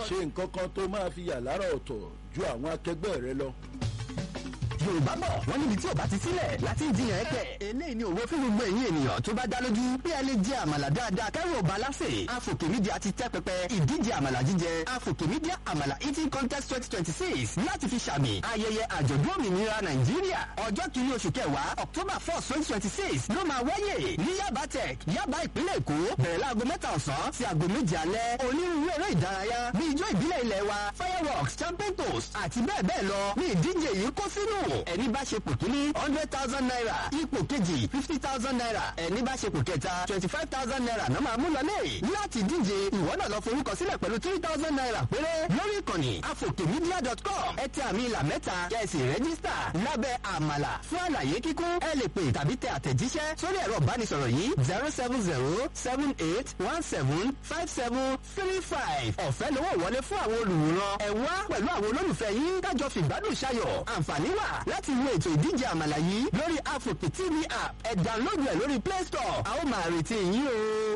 ṣe nǹkan kan tó máa fi yà lára ọ̀tọ̀ ju àwọn akẹgbẹ́ rẹ lọ. yorùbá bọ̀ wọ́n níbi tí ò bá ti sílẹ̀ láti jiyàn ẹ̀kẹ́. eléyìí ni òwe fún gbogbo ẹ̀yin ènìyàn tó bá dá lójú bí ẹ lè jẹ àmàlà dáadáa kẹ́rù ọba lásè. afòkè mídíà ti tẹ́ pẹpẹ ìdíje àmàlà jíjẹ afòkè mídíà àmàlà eating contest twenty twenty six láti fi ṣàmì ayẹyẹ àjọ̀dún òmìnira nàìjíríà ọjọ́ kìíní oṣù kẹwàá october four twenty twenty six ló máa wáyè ní yaba tech yaba ìpínlẹ̀ èkó bẹ̀rẹ̀ láago mẹ́ta ọ̀sán sí aago méje alẹ́ onírúurú eré ìdárayá bí ijó ìbílẹ̀ ilẹ̀ wa fireworks champagne toast àti bẹ́ẹ̀ bẹ́ẹ̀ lọ ní ìdíje yìí kó sínú ẹni bá ṣe pò kíní hundred thousand naira ipò kejì fifty thousand naira ẹni bá ṣe pò kẹta twenty five thousand naira náà máa mú lọlé láti díje ìwọ náà lọ forúkọ sílẹ̀ pẹ̀lú three thousand naira péré lórí ìkànnì afokemedia.com ẹ tẹ àmì ìlà mẹ́ta kẹ́sì rẹ́gísítà lábẹ́ àmàlà fún àlàyé kíkún ẹ lè pè tàbí tẹ àtẹ̀jíṣẹ́ sórí ẹ̀rọ ìbánisọ̀rọ̀ yìí zero seven zero seven eight one seven five seven three five ọ̀fẹ́ lówó wọlé fún àwọn olùwòran ẹ wá pẹ̀lú àwọn olólùfẹ́ yín kájọ fìgbádùn ṣayọ̀ àǹfààní wà láti wo ètò ìdíje àmàlà yìí lórí afoke tv app ẹ download ẹ lórí play store a ó máa retí yín o.